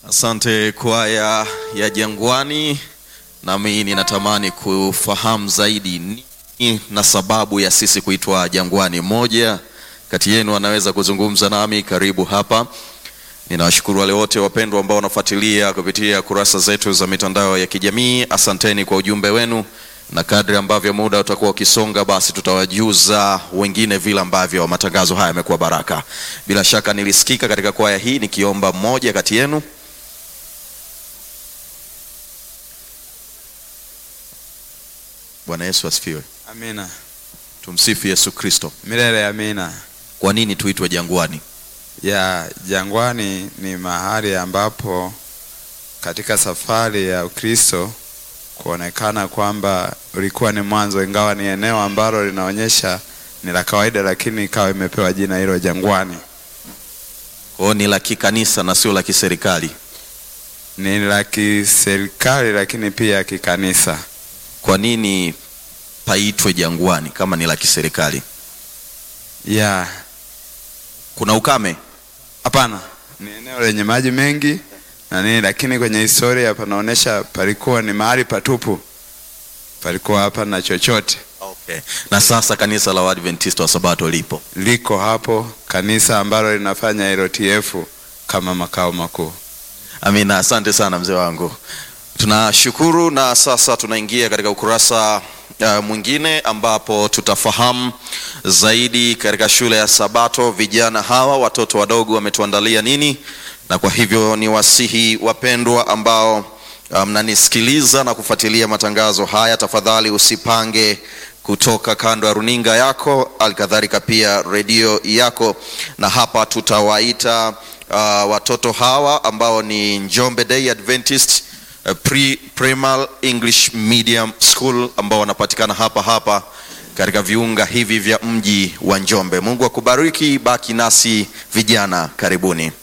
Asante kwaya ya Jangwani, nami ninatamani kufahamu zaidi nini na sababu ya sisi kuitwa Jangwani. Mmoja kati yenu anaweza kuzungumza nami? Karibu hapa. Ninawashukuru wale wote wapendwa ambao wanafuatilia kupitia kurasa zetu za mitandao ya kijamii. Asanteni kwa ujumbe wenu, na kadri ambavyo muda utakuwa ukisonga, basi tutawajuza wengine vile ambavyo matangazo haya yamekuwa baraka. Bila shaka nilisikika katika kwaya hii nikiomba mmoja kati yenu Bwana Yesu asifiwe. Amina. Tumsifu Yesu Kristo. Milele amina. Kwa nini tuitwe jangwani? Ya jangwani ni mahali ambapo katika safari ya Ukristo kuonekana kwamba ulikuwa ni mwanzo, ingawa ni eneo ambalo linaonyesha ni la kawaida, lakini ikawa imepewa jina hilo jangwani. Kwa hiyo ni la kikanisa na sio la kiserikali. Ni la kiserikali, lakini pia kikanisa. Kwa nini paitwe jangwani kama ni la kiserikali? Ya Kuna ukame? hapana, ni eneo lenye maji mengi na nini, lakini kwenye historia panaonyesha palikuwa ni mahali patupu, palikuwa hapana chochote. Okay. Na sasa kanisa la Waadventista wa Sabato lipo. liko hapo kanisa ambalo linafanya LTF kama makao makuu. Amina, asante sana mzee wangu, tunashukuru. Na sasa tunaingia katika ukurasa uh, mwingine ambapo tutafahamu zaidi katika shule ya Sabato. Vijana hawa watoto wadogo wametuandalia nini, na kwa hivyo ni wasihi wapendwa ambao mnanisikiliza na kufuatilia matangazo haya, tafadhali usipange kutoka kando ya runinga yako, alikadhalika pia redio yako, na hapa tutawaita uh, watoto hawa ambao ni Njombe Day Adventist uh, Pre Primal English Medium School ambao wanapatikana hapa hapa katika viunga hivi vya mji wa Njombe. Mungu akubariki, baki nasi vijana, karibuni.